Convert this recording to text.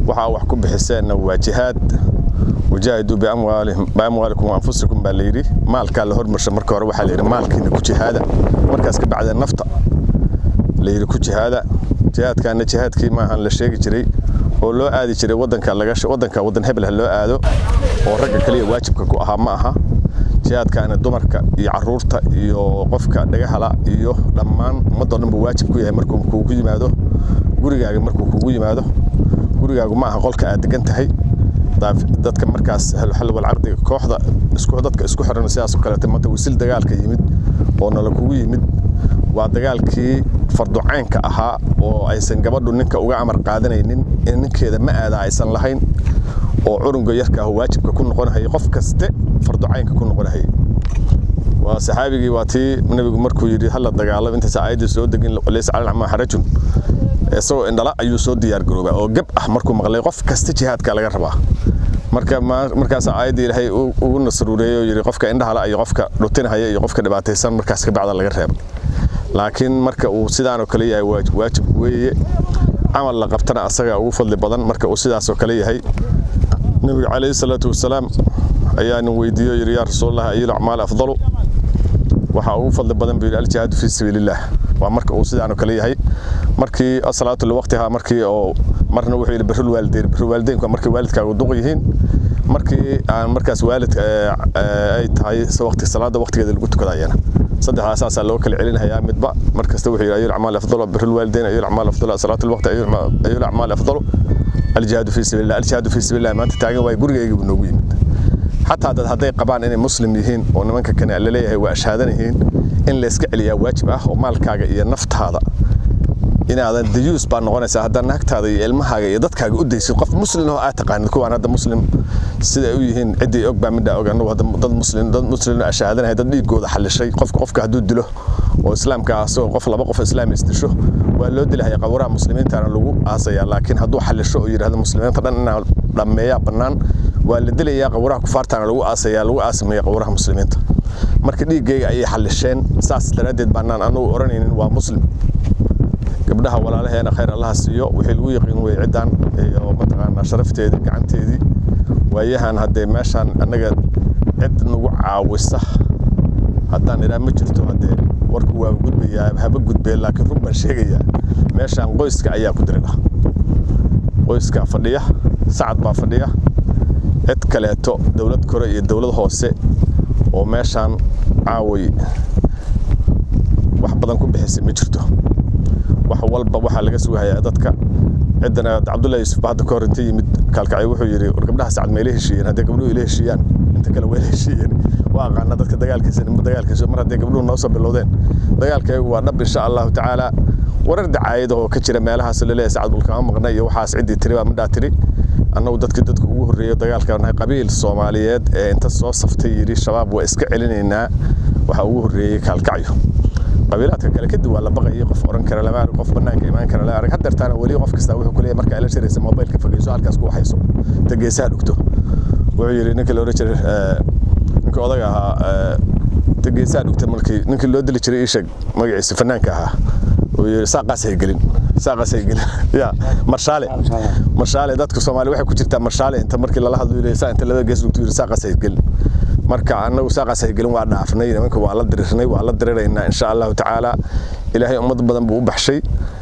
waxaa wax ku bixiseenna waa jihaad wajaahiduu biamwaalikum wa anfusikum baa layidhi maalkaa la hormarsha marka hore waxaa layidhi maalkiina ku jihaada markaas ka bacdee nafta layidhi ku jihaada jihaadkaana jihaadkii maahan la sheegi jiray oo loo aadi jiray wadanka wadanka wadan hebel ha loo aado oo ragga kaliya waajibka ku ahaa ma aha jihaadkaana dumarka iyo caruurta iyo qofka dhagahala iyo dhammaan ummadoo dhan buu waajib ku yahay markuu kuugu yimaado gurigaaga markuu kuugu yimaado gurigaagu ma aha qolka aad degan tahay dadka markaas xalwal cardiga kooxda dadka isku xiran sidaas oo kaleeta maanta wisil dagaalka yimid oo nala kugu yimid waa dagaalkii farducaynka ahaa oo aysan gabadhu ninka uga amar qaadanaynin in ninkeeda ma aada aysan lahayn oo curunga yarka ah waajibka ku noqonahayay qof kaste farducaynka ku noqonahayay waa saxaabigii waa tii nabigu markuu yidhi hala dagaalamo intaas aayaddii soo degin laysa cala acmaa xarajun isagoo indhala ayuu soo diyaar garoobaa oo gab ah markuu maqlay qof kasta jihaadka laga rabaa marka markaas aayaddii ilaahay ugu nasruureeyey oo yidhi qofka indhahala iyo qofka dhutinahaya iyo qofka dhibaataysan markaas ka bacda laga reeba laakiin marka uu sidaanoo kale yahay waajib weeye camal la qabtana asaga ugu fadli badan marka uu sidaasoo kale yahay nabiga calayhi salaatu wasalaam ayaa nin weydiiyo yidhi yaa rasuulallah ayil acmaal afdalu waxaa ugu fadli badan buu yidhi aljihaadu fii sabiilillaah waa marka uu sidaanoo kale yahay markii asalaatu liwaqtihaa markii oo marna wuxuu yidhi birrul waalideyn birrul waalideynku waa markay waalidkaagu duq yihiin markii aan markaas waalid ay tahay waqti salaada waqtigeeda lagu tukada ayana saddexdaas saasaa loo kala celinayaa midba mar kasta wuxuu yidhi ayul acmaal afdalu birrul waalideyn ayul acmaal afdalu salaatu lwaqti ayul acmaal afdalu aljihaadu fii sabiilillah aljihaadu fii sabiilillah maanta taagan waay gurigayga buu noogu yimid xataa dad hadday qabaan inay muslim yihiin oo nimanka kane laleeyahay waa ashhaadan yihiin in layska celiyaa waajib ah oo maalkaaga iyo naftaada inaadan dayuus baa noqonaysaa haddaan naagtaada iyo ilmahaaga iyo dadkaaga u daysid qof muslim oo aad taqaanid kuwaan hadda muslim sida ay u yihiin ciddii og baa midhaa og annagu hadda dad muslim dad muslim ashahaadanaya dad dhiigooda xallishay qofka qofka hadduu dilo oo islaamka asagoo qof laba qof islaam isdisho waa loo dilahaya qawaraha muslimiintana lagu aasayaa laakiin hadduu xallisho oo yidhahdo muslimiinta dhan inaa dhammeeyaa bannaan waa la dilayaa qawaraha kufaartana lagu aasayaa lagu aasameeya qawaraha muslimiinta marka dhiiggayga ayay xallisheen saas daraaddeed baanaan anugu odhanaynin waa muslim gabdhaha walaalaheena khayr allaha siiyo wixii lagu yaqiin weye ciddaan iyo mataqaanaa sharafteedii gacanteedii waayahan haddee meeshaan annaga cid nagu caawisa haddaan idhaa ma jirto haddee warku waa gudbayaa haba gudbee laakiin run baan sheegayaa meeshaan qoyska ayaa ku diridha qoyska fadhiya sacad baa fadhiya cid kaleeto dowlad kore iyo dowlad hoose oo meeshaan caaway wax badan ku bixisay ma jirto wax walba waxaa laga sugahayaa dadka ciddana cabdullahi yuusuf ba hadda ka hor inta yimid kaalkacay wuxuu yidhi war gabdhaha sacad ma ila heshiiyeen haddii gabdhuhu ila heshiiyaan inta kale waa ila heshiiyeen waa aqaana dadka dagaalkiisa dagaalkiisa mar haddii gabdhuhu noo soo bilowdeen dagaalkaygu waa dhab insha allahu tacaala warar dacaayada oo ka jira meelahaas laleeyahay sacad bulkama maqna iyo waxaas ciddii tiri baa midhaa tiri annagu dadkii dadka ugu horreeyo dagaalka nahay qabiil soomaaliyeed ee inta soo saftay yidhi shabaab waa iska celinaynaa waxaa ugu horreeyey kaalkacyo qabiilaadka kale kadib waa la baqayay qof oran kara lama arag qof banaanka imaan kara la arag haddeertaana weli qof kasta wuxuu kuleeyahay marka ila shiraysa mobilka fogeyso halkaas ku waxayso inta geesaha dhugto wuxuu yidhi ninka la oran jiray ninka odaga ahaa inta geesaha dhugta markii ninkii loo dili jiray ii sheeg magaciisa fanaanka ahaa uu yidhi saaqaas hay gelin saaqaas hay gelin ya marshaale marshaale dadka soomaali waxay ku jirtaa marshaale inta markii lala hadlo yidhi saa inta labada gees dhugto yidhi saaqaas hay gelin marka annagu saaqaas hay gelin waa dhaafnay nimanka waa la dirirnay waa la diriraynaa insha allahu tacaala ilaahay ummad badan buu u baxshay